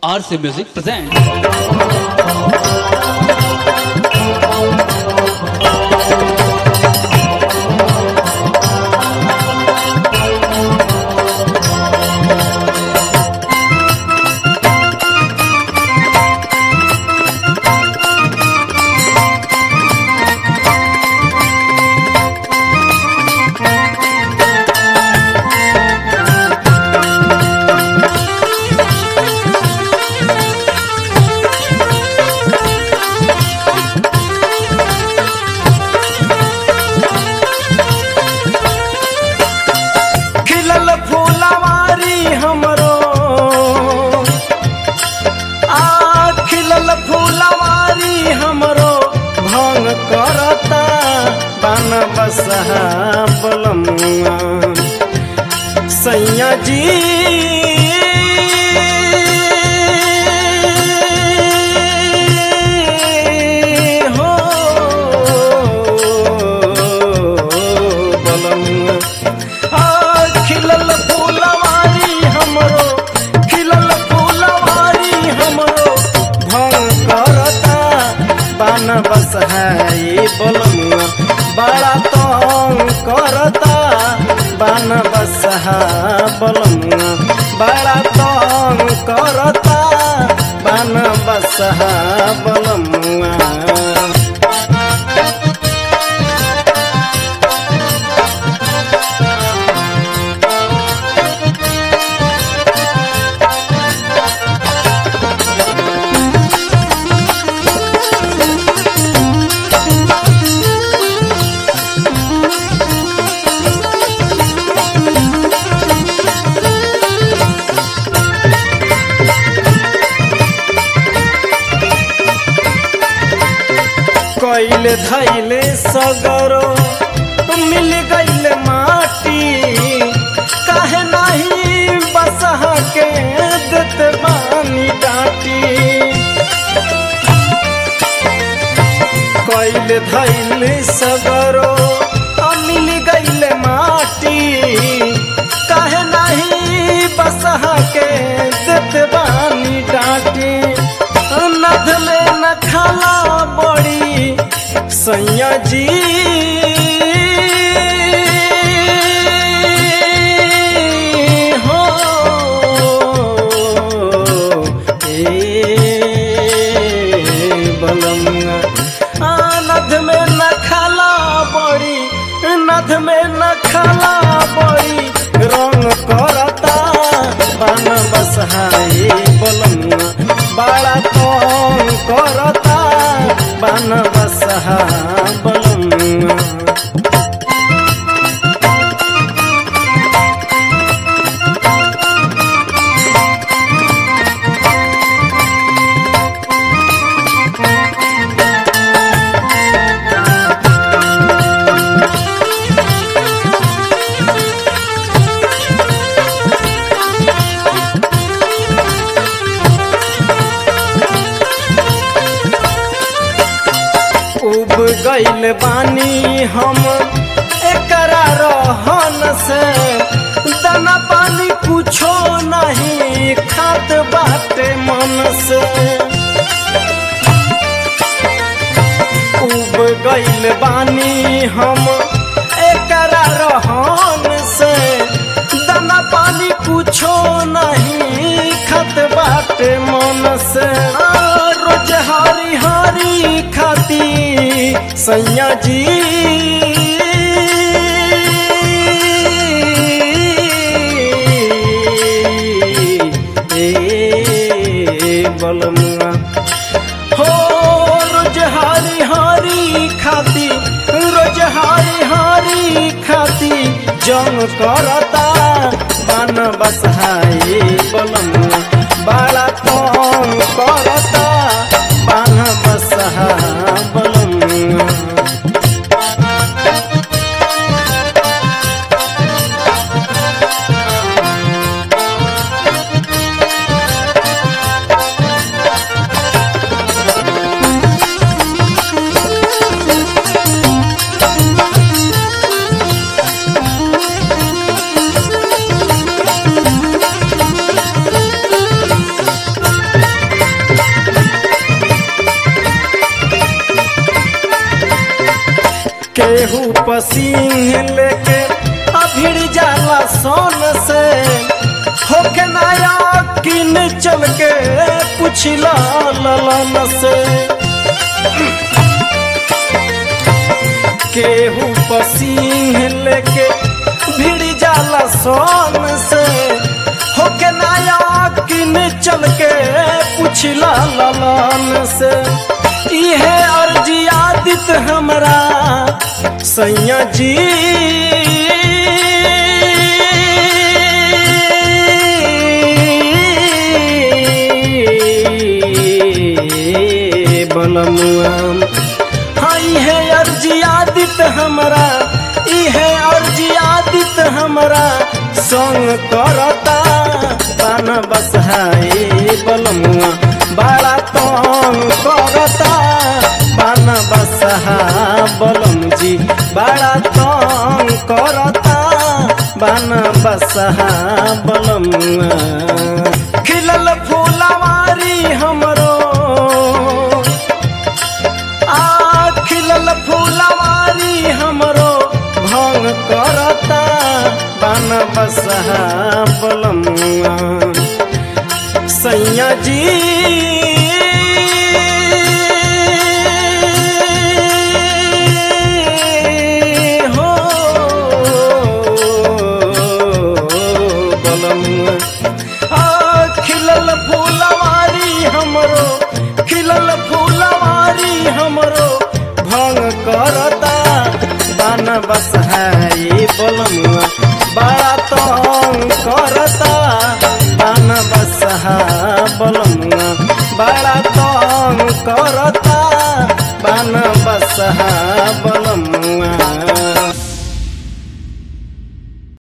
RC Music presents. खिलल फूलवारी हमरो आ खिलल फूलवारी हमरो भंग करता बन बसहा बलमुआ सैया जी हो बलमुआ आ, खिलल फूलवारी हमरो खिलल फूलवारी हमरो भंग करता बान बस है बलमुआ बड़ा तंग करता बान बस है बलमुआ बड़ा तंग करता बान बस है बलमुआ कैले धैले सगरो मिल गईल माटी काहे नहीं बसहा के देत बानी डाटी कैले धैले सगरो मिल गईल माटी काहे नहीं बसहा के देत बानी डाटी नद में न खाला बड़ी सैया जी हो ए बलमुआ आ, नद में न खाला बड़ी नद में न खाला बड़ी रंग करता बन बसहाए बलमुआ बड़ा तंग करता बन बसहा बलमुआ उब गईल बानी हम एकरा रहन से दाना पानी कुछो नहीं खात बाटे मन से उब गईल बानी हम एकरा रहन से दाना पानी कुछो नहीं खत बाटे मन से आ, रोज हरी हरी खाती सैया जी ए बलमुआ हो रोज हारी हारी खाती रोज हारी हारी खाती जंग करता बन बसहाए बलमुआ बड़ा तंग करता बन बसहा बलमुआ केहू पसीन लेके अभिड़ जाला सोन से होके नया किन चल के पुछला ललन से केहू पसीन लेके भिड़ जाला सोन से होके नया किन चल के पुछला ललन से इहे अर्जी आदित हमरा सैया जी बलमुआ हाँ इहे अर्जी आदित हमरा इहे अर्जी आदित हमरा संग करता पान बसहाए बलमुआ बड़ा तंग करता पान बसहा बलम जी बड़ा तंग करता बान बसहा बलमुआ खिलल फूलवारी हमरो आ खिलल फूलवारी हमरो भंग करता बन बसहा बलमुआ सैया जी हो बलमुआ आ खिलल फूलवारी हमरो खिलल फूलवारी हमरो भंग करता बन बसहाई बलमुआ बड़ा तंग करता बन बसहा बलमुआ बड़ा तंग करता बन बसहा बल